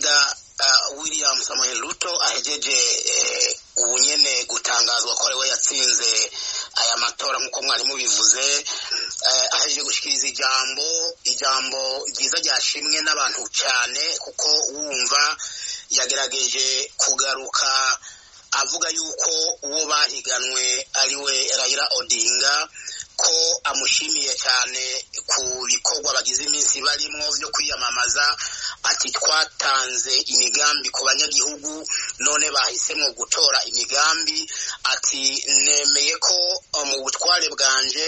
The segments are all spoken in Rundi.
perezida william samuel ruto ahejeje ubu nyene gutangazwa ko ariwe yatsinze aya matora nk'uko mwari mubivuze ahejeje gushikiriza ijambo ijambo ryiza ryashimwe n'abantu cyane kuko wumva yagerageje kugaruka avuga yuko uwo bahiganwe ariwe Raila Odinga ko amushimiye cyane ku bikorwa bagize iminsi barimo byo kwiyamamaza ati twatanze imigambi ku banyagihugu none bahisemo gutora imigambi ati nemeye ko mu butware bwanje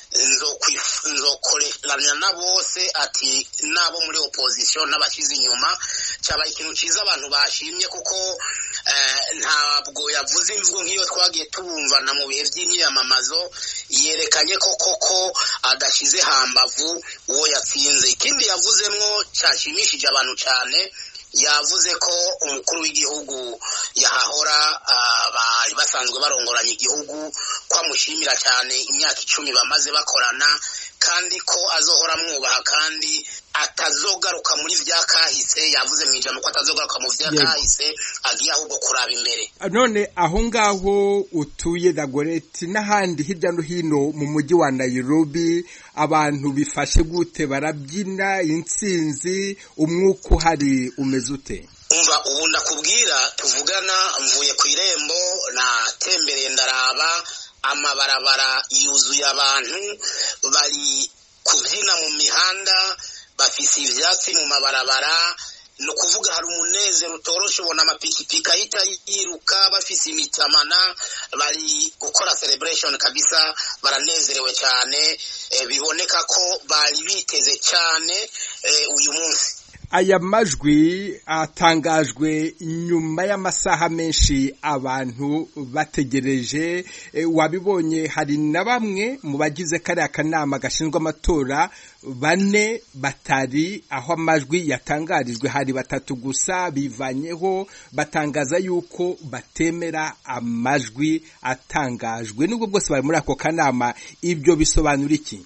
nzokoreranya na bose ati nabo muri opposition n'abashyize inyuma cyabaye ikintu cyiza abantu bashimye kuko ntabwo yavuze imvugo nk'iyo twagiye tubumvana mu bihe by'imyiyamamazo yerekanye ko koko adashyize hambavu uwo yatsinze ikindi yavuzemwo cyashimishije abantu cyane yavuze ko umukuru w'igihugu yahahora bari basanzwe barongoranya igihugu ko amushimira cyane imyaka icumi bamaze bakorana kandi ko azohora amwubaha kandi atazogaruka muri vya kahise yavuze mu ijambo ko atazogaruka mu vya kahise agiye ahubwo kuraba imbere none aho ngaho utuye dagoreti n'ahandi hirya no hino mu mujyi wa Nairobi abantu bifashe gute barabyina intsinzi umwuka uhari umeze ute umva ubu ndakubwira tuvugana mvuye ku irembo natembereye ndaraba amabarabara yuzuye abantu bari kubyina mu mihanda bafise ivyatsi mu mabarabara ni ukuvuga hari umunezero utoroshe ubona amapikipiki ahita yiruka bafise imitamana bari gukora celebration kabisa baranezerewe cyane biboneka ko bari biteze cyane uyu munsi aya majwi atangajwe nyuma y'amasaha menshi abantu bategereje wabibonye hari na bamwe mu bagize kariya kanama gashinzwe amatora bane batari aho amajwi yatangarijwe hari batatu gusa bivanyeho batangaza yuko batemera amajwi atangajwe nubwo bwose bari muri ako kanama ibyo bisobanura iki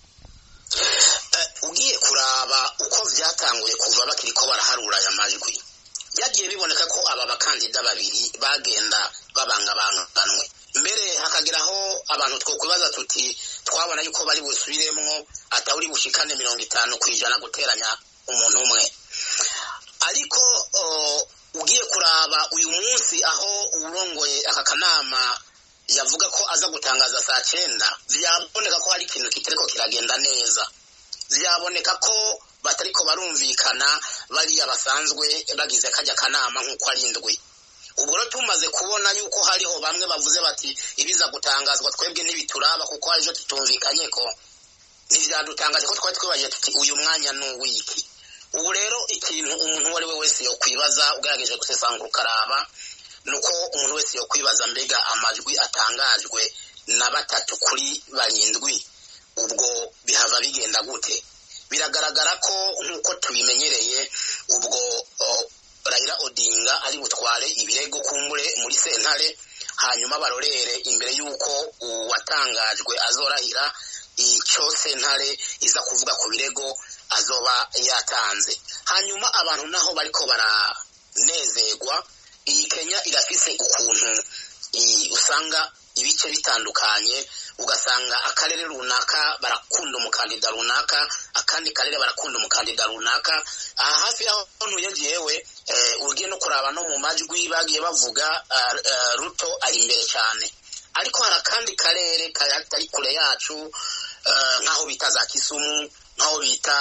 ugiye kuraba uko byatanguye kuva bakiri ko baraharura aya majwi byagiye biboneka ko aba bakandida babiri bagenda babangabanganwe mbere hakageraho abantu twokwibaza tuti twabona yuko bari busubiremwo atawuri bushikane mirongo itanu ku ijana guteranya umuntu umwe ariko ugiye kuraba uyu munsi aho urongoye aka kanama yavuga ko aza gutangaza saa cyenda byaboneka ko hari ikintu kitariko kiragenda neza byaboneka ko batariko barumvikana bariya basanzwe bagize kajya kanama nk'uko ari indwi ubwo rero tumaze kubona yuko hariho bamwe bavuze bati ibiza gutangazwa twebwe ntibituraba kuko hari ibyo tutumvikanye ko ntibyadutangaje ko twari twibaje tuti uyu mwanya ni uw'iki ubu rero ikintu umuntu uwo ari we wese yokwibaza ugerageje gusesangura ukaraba ni uko umuntu wese yokwibaza mbega amajwi atangajwe na batatu kuri barindwi ubwo bihava bigenda gute biragaragara ko nk'uko tubimenyereye ubwo Raila Odinga ari butware ibirego kumbure muri sentare hanyuma barorere imbere y'uko uwatangajwe azorahira icyo sentare iza kuvuga ku birego azoba yatanze hanyuma abantu naho bariko baranezerwa iyi kenya irafise ukuntu usanga ibice bitandukanye ugasanga akarere runaka barakunda umukandida runaka akandi karere barakunda umukandida runaka aha hafi y'aho ntuye jewe ugiye no kuraba no mu majwi bagiye bavuga ruto ari imbere cyane ariko hari akandi karere katari kure yacu nk'aho bita za kisumu nk'aho bita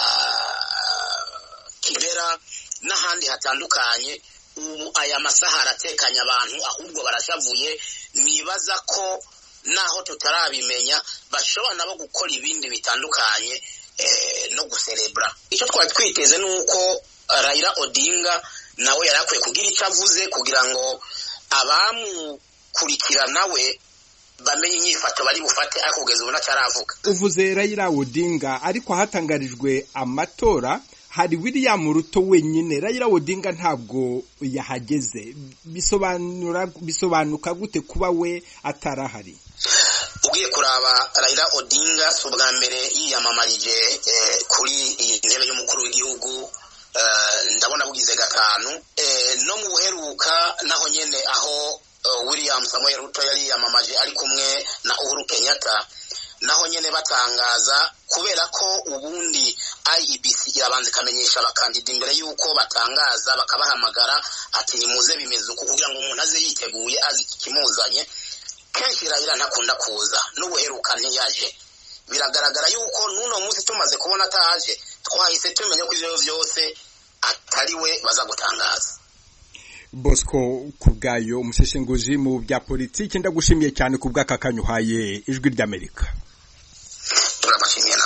kibera n'ahandi hatandukanye ubu aya masaha aratekanye abantu ahubwo barashavuye nibaza ko naho tutarabimenya bashobora nabo gukora ibindi bitandukanye no guserebura icyo twari twiteze ni uko Raila Odinga nawe yari akwiye kugira icyo avuze kugira ngo abamukurikira nawe bamenye inyifato bari bufate ariko kugeza ubu ntacyaravuga uvuze Raila Odinga ariko hatangarijwe amatora hari William Ruto wenyine Raila Odinga ntabwo yahageze bisobanura bisobanuka gute kuba we atarahari ugiye kuraba Raila Odinga si ubwa mbere yiyamamarije kuri iyi ntebe y'umukuru w'igihugu ndabona bugize gatatu gatanu no mu buheruka naho nyene aho william samuel ruto yari yiyamamaje ari kumwe na uhuru kenyatta naho nyene batangaza kubera ko ubundi IEBC irabanza ikamenyesha abakandida imbere y'uko batangaza bakabahamagara ati nimuze bimeze uku kugira ngo umuntu aze yiteguye azi ikimuzanye kenshi irahira ntakunda kuza n'ubuheruka ntiyaje biragaragara yuko n'uno munsi tumaze kubona ataje twahise tumenya ko ivyo vyose atari we baza gutangaza bosco ku bwayo umuseshenguzi mu bya politiki ndagushimiye cyane ku bw'aka kanyuhaye ijwi ry'amerika turabashimiye